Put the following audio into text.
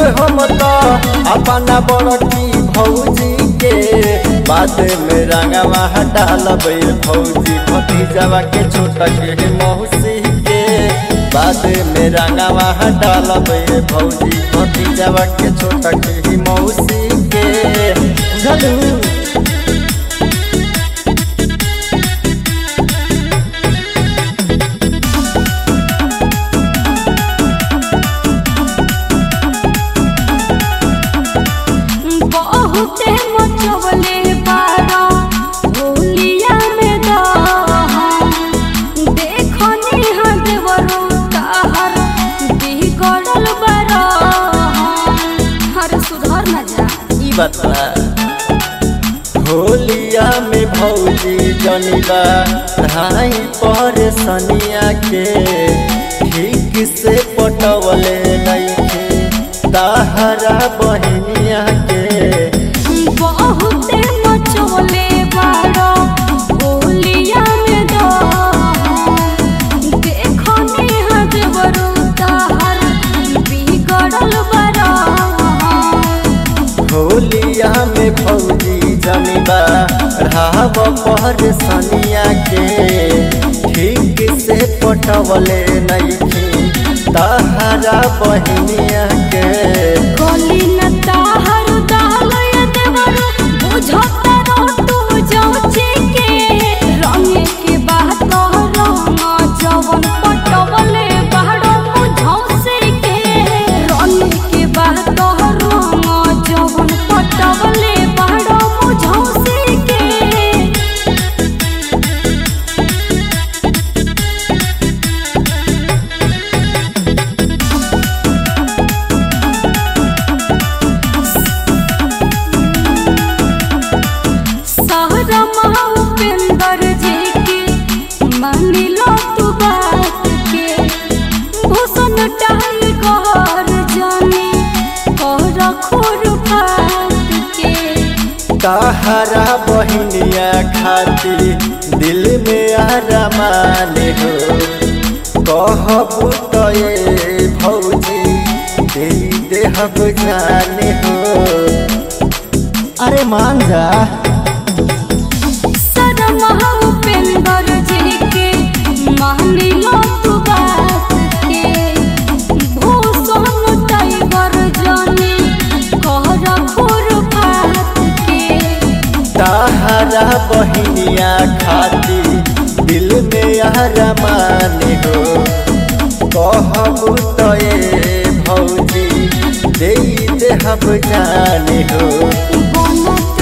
हम तो अपना बड़की भौजी के बाद में रंगवा डालब भौजी भतीजवा के छोटा के मौसी के बाद में रंगवा डालब भौजी भतीजवा के छोटा के मौसी के बुझलू बहुते मचवले बारा होलिया में दहा देखनी हदेवरो ताहर बिगड़ल बारा हर सुधर न जा ई बता होलिया में भौजी जनिबा धाई पर सनिया के ठीक से पटवले नइखे ताहरा बहनिया के बहुते मचवले बारा होलिया में दहा देखनी हदेवरो ताहर बिगड़ल बारा होलिया में भौजी जनिबा राव पर सनिया के ठीक से पटवले नइखे ताहरा बहनिया के गली न ताहर दालय देवरो बुझता रो तू जौचे के रंग के बात रंग जवन पटवले बाड़ो मुझौसे के रंग के बात रंग जवन पटवले बाड़ो मुझौसे के सारा महाउपेंद्र जी के मानी लो तू बात के भूषण टाई कहर जाने कर खोर बात के ताहरा बहनिया खाती दिल में आरामान हो कहबू तो ये भौजी दे देहब जाने हो अरे मान जा सारा महाउपेंद्र जी के मानी लो तू बात के भूषण टाइगर जाने कर खोर बात के ताहरा बहनिया खाती दिल में आरामान हो कहबू तो ये भौजी दे देहब जाने हो बनत